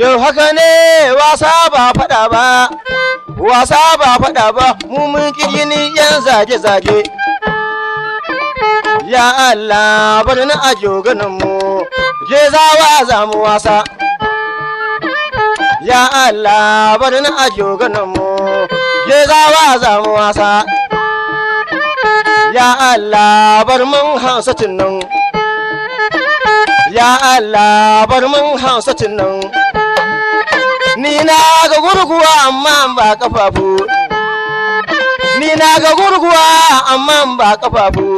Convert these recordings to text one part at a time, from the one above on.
Yau haka ne wasa ba faɗa ba, wasa ba faɗa ba, mu mun ni yan zage-zage. Ya Allah bari na ajo ganin mu, je zawa za mu wasa. Ya Allah bari na ajo ganin mu, je zawa za mu wasa. Ya Allah bar mun hansatin nan. Ya Allah bar mun hansatin nan. Ni na ga gurguwa amma ba kafafu. Ni na ga gurguwa amma ba kafafu.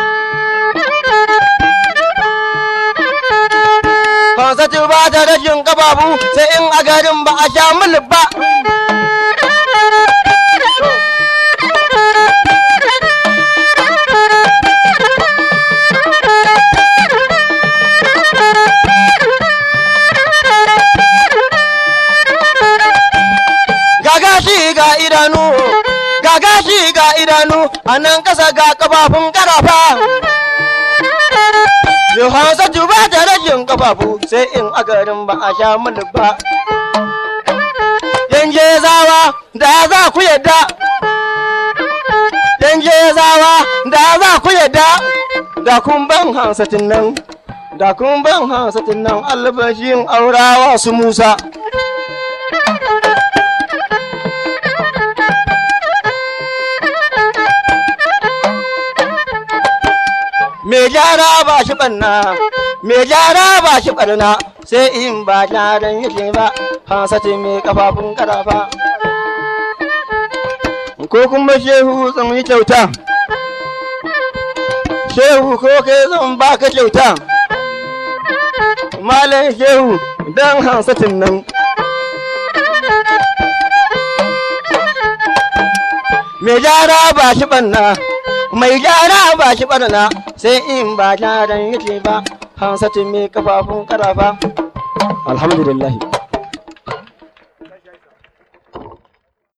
Hansatu ba ta rashin kafafu sai in a garin ba a sha mulk ba. Gagashi ga idanu, gagashi ga idanu, a nan ƙasa ga kafafun ƙarafa. Yohansa ba ta rashin kafafu sai in a garin ba a sha mulk ba. Yanke zawa da za ku yadda. Yanke zawa da za ku yadda. Da kun ban hansatin nan. Da kun ban hansatin nan albashin aurawa su Musa. Me gyara ba shi ɓanna, me gyara ba shi ɓarna, sai in ba gyaran yake ba, hansati mai kafafun karafa. Ko kuma shehu zan yi kyauta, shehu ko kai zan baka kyauta, malam shehu don hansatin nan. Me gyara ba shi ɓanna. mai gyara ba shi barna sai in ba gyaran yake ba hansatu mai kafafun karafa alhamdulillah